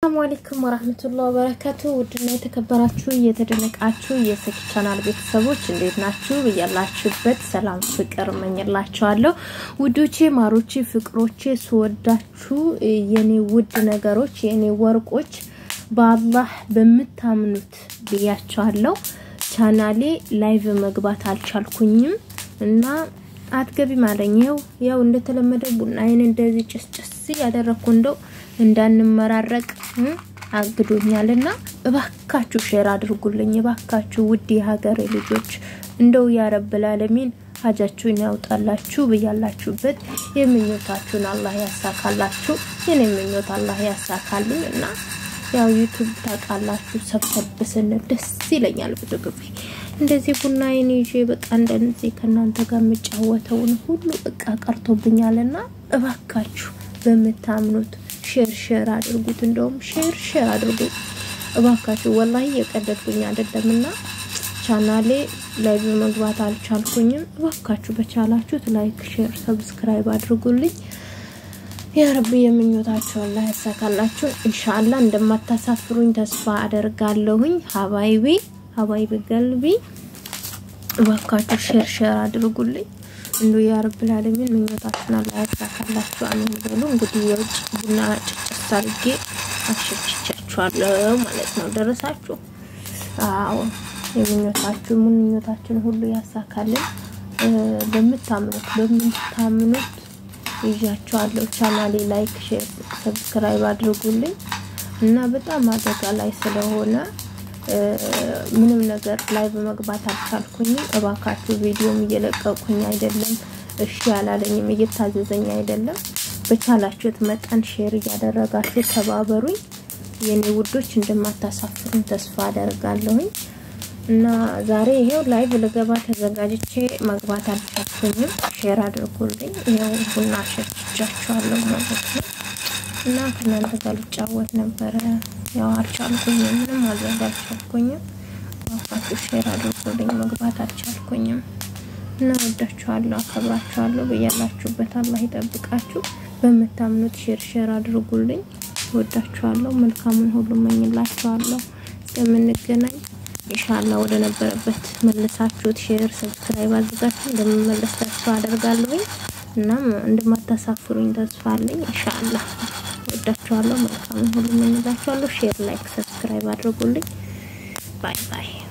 ሰላሙ አለይኩም ወራህመቱላሂ ወበረካቱ። ውድና የተከበራችሁ እየተደነቃችሁ የሰኪ ቻናል ቤተሰቦች እንዴት ናችሁ? ብያላችሁበት ሰላም ፍቅር እመኝላችኋለሁ። ውዶቼ፣ ማሮቼ፣ ፍቅሮቼ ስወዳችሁ የኔ ውድ ነገሮች የኔ ወርቆች በአላህ በምታምኑት ብያችኋለሁ። ቻናሌ ላይቭ መግባት አልቻልኩኝም እና አትገቢም አለኝ። ይኸው ያው እንደተለመደው ቡናዬን እንደዚህ ጭስጭስ ያደረኩ እንደው እንዳንመራረቅ አግዶኛልና እባካችሁ ሼር አድርጉልኝ። እባካችሁ ውድ የሀገሬ ልጆች እንደው ያረብል ዓለሚን ሀጃችሁን ያውጣላችሁ ብያላችሁበት የምኞታችሁን አላህ ያሳካላችሁ። የኔ ምኞት አላህ ያሳካልኝ እና ያው ዩቱብ ታውቃላችሁ፣ ሰብሰብ ስንል ደስ ይለኛል ብዙ ጊዜ እንደዚህ ቡናዬን ይዤ በቃ እንደዚህ ከእናንተ ጋር የምጫወተውን ሁሉ እቃ ቀርቶብኛልና እባካችሁ በምታምኑት ሼር ሼር አድርጉት። እንደውም ሼር ሼር አድርጉት እባካችሁ። ወላሂ የቀደድኩኝ አይደለምና ቻናሌ ላይ በመግባት አልቻልኩኝም። እባካችሁ በቻላችሁት ላይክ፣ ሼር፣ ሰብስክራይብ አድርጉልኝ። ያ ረቢ የምኞታችሁ አላህ ያሳካላችሁ። ኢንሻአላ እንደማታሳፍሩኝ ተስፋ አደርጋለሁኝ። ሀባይቢ ሀባይቢ ገልቢ እባካችሁ ሼር ሼር አድርጉልኝ። እንዱ ያ ረብል ዓለሚን ምኞታችሁን አላህ ያሳካላችሁ። አሜን በሉ። እንግዲህ የውጭ ቡና ጭጭስ አድርጌ አሸችቻችኋለሁ ማለት ነው። ደረሳችሁ? አዎ የምኞታችሁ ምኞታችን ሁሉ ያሳካልን። በምታምኑት በምታምኑት ይዣችኋለሁ። ቻናሌ ላይክ፣ ሼር፣ ሰብስክራይብ አድርጉልኝ እና በጣም አደጋ ላይ ስለሆነ ምንም ነገር ላይ በመግባት አልቻልኩኝም። እባካችሁ ቪዲዮም እየለቀቁኝ አይደለም፣ እሺ ያላለኝም እየታዘዘኝ አይደለም። በቻላችሁት መጠን ሼር እያደረጋችሁ ተባበሩኝ የኔ ውዶች። እንደማታሳፍሩኝ ተስፋ አደርጋለሁኝ እና ዛሬ ይሄው ላይቭ ልገባ ተዘጋጅቼ መግባት አልቻልኩኝም። ሼር አድርጉልኝ። ይሄው ቡና ሸችቻችኋለሁ ማለት ነው እና ከእናንተ ጋር ልጫወት ነበረ ያው አልቻልኩኝም። ምንም ማድረግ አልቻልኩኝም። ዋፋችሁ ሼር አድርጉልኝ። መግባት አልቻልኩኝም እና ወዳችኋለሁ፣ አከብራችኋለሁ። በያላችሁበት አላህ ይጠብቃችሁ። በምታምኑት ሼር ሼር አድርጉልኝ። ወዳችኋለሁ። መልካሙን ሁሉ መኝላችኋለሁ። እስከምንገናኝ ኢንሻአላህ ወደ ነበረበት መልሳችሁት ሼር ሰብስክራይብ አድርጋችሁ እንደምመለስ ተስፋ አደርጋለሁኝ። እናም እንደማታሳፍሩኝ ተስፋ አለኝ ኢንሻአላህ። ወዳችኋለሁ። መልካም ሁሉ እመኝላችኋለሁ። ሼር፣ ላይክ፣ ሰብስክራይብ አድርጉልኝ። ባይ ባይ።